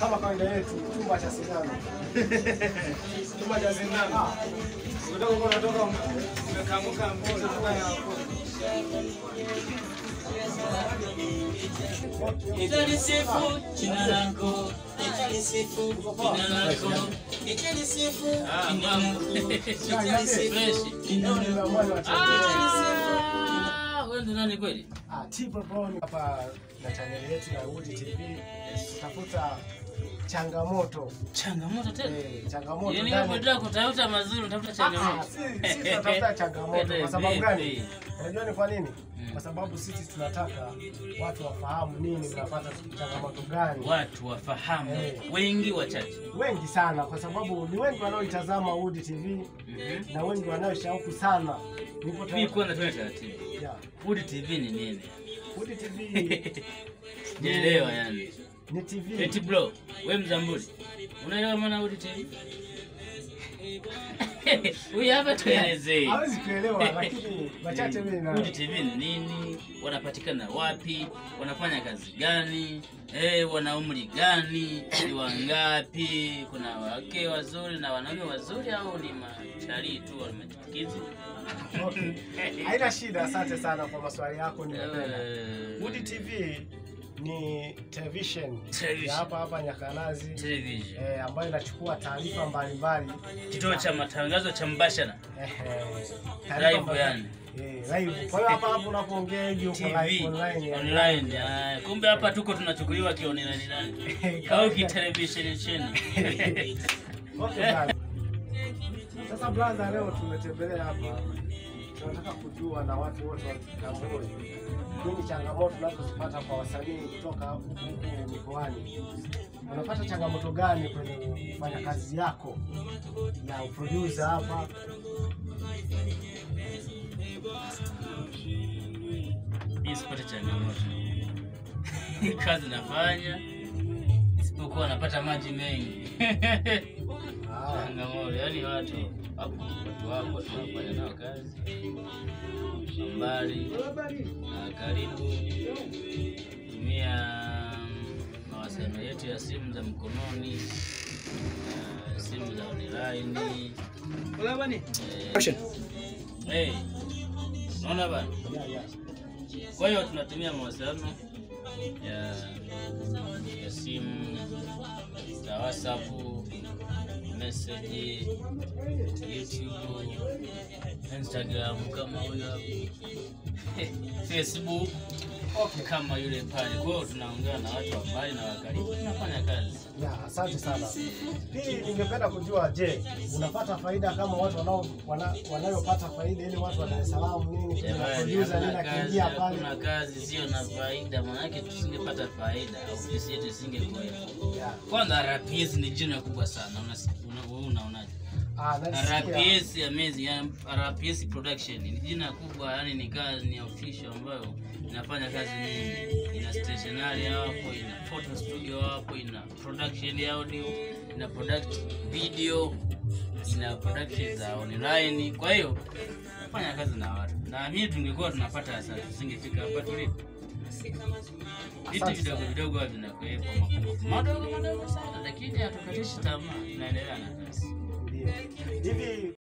kama kawaida yetu, chumba cha sindano. Chumba cha sindano. Ah, Kutoka huko unatoka ume- umekamuka mtoto kutoka ya Nitalisifu jina lako, nitalisifu jina lako, nitalisifu jina lako, nitalisifu jina leo lako. nimeamua niwatembelee. Ah, wewe ndo nani kweli? Ah, Tipo Brown hapa na chaneli yetu ya Wood TV. Tafuta changamoto. Changamoto tena. Eh, changamoto Yaani ndani- wewe unataka kutafuta mazuri, unatafuta Ah, changamoto. si- si tunatafuta changamoto kwa sababu gani? Unajua ni kwa nini? Mm. Kwa sababu sisi tunataka watu wafahamu nini mnapata changamoto gani. Watu wafahamu, Eh. wengi wachache. Wengi sana kwa sababu ni wengi wanaoitazama Wood TV Mhm. na wengi wanaoshauku sana. Nipo Mimi kwanza tuwe taratibu. Yeah. Wood TV ni nini? Wood TV Sijaelewa yani. ni TV. Eti bro, we Mzambuli. Unaelewa maana Wood TV? Huyu hapa tuelezee. Hawezi kuelewa lakini machache mimi na Wood TV ni nini? Wanapatikana wapi? Wanafanya kazi gani? Eh, wana umri gani? Ni wangapi? Kuna wake wazuri na wanaume wazuri au ni machali tu wa machikizi? Okay. Haina shida, asante sana kwa maswali yako nimependa. Eh, Wood TV ni television Television. ya hapa hapa Nyakanazi Television. eh, ambayo inachukua taarifa mbalimbali Kituo cha matangazo cha mbashara. eh, eh, taarifa Live mbali- yani. eh, live. Kwa hiyo hapa hapo unapoongea hivi uko live TV online yani. online. ah, Kumbe hapa tuko tunachukuliwa kionelani nani au kitelevision chini. Okay, bana. Sasa brother, leo tumetembelea hapa, tunataka kujua na watu wote wa Kigamboni nini changamoto unazozipata kwa wasanii kutoka huku huku mikoani. Unapata changamoto gani kwenye kufanya kazi yako ya uproducer hapa? Mimi sipate changamoto. Kazi nafanya isipokuwa napata maji mengi. Ah, Changamoto, yani watu hapo watu wako tunafanya nao kazi mbali na karibu, tumia mawasiliano yetu ya simu za mkononi, na simu za online. Wala bani? Eh, hey, unaona bana? yeah, yeah. Kwa hiyo tunatumia mawasiliano ya, ya simu za WhatsApp, message, YouTube, Instagram kama huyo hapo, Facebook Okay. kama yule pale. Kwa hiyo tunaongea na watu wa mbali na wa karibu, tunafanya kazi. Yeah, asante sana. Pili, ningependa kujua, je, unapata faida kama watu wanao wana, wanayopata faida ili watu wa Dar es Salaam nini kuna Jamani, producer nini hakuna kazi, akiingia pale? hakuna kazi sio na faida, maanake tusingepata faida, ofisi yetu isingekuwepo. Yeah. Kwanza RPS ni jina kubwa sana. Unasi- una- wewe unaonaje? Ah, nasikia. RPS amazing, yani RPS production ni jina kubwa, yani ni kazi ni official ambayo inafanya kazi nyingi. Ina stationery hapo, ina photo studio hapo, ina production ya audio, ina product video, ina production za online. Kwa hiyo fanya kazi na watu, na mimi tungekuwa tunapata hasara, tusingefika hapa tulipo. Vitu Asante vidogo sana. vidogo huwa vinakuwepo, mapungufu madogo madogo sana, lakini hatukatishi tamaa, tunaendelea na kazi. Ndio. Hivi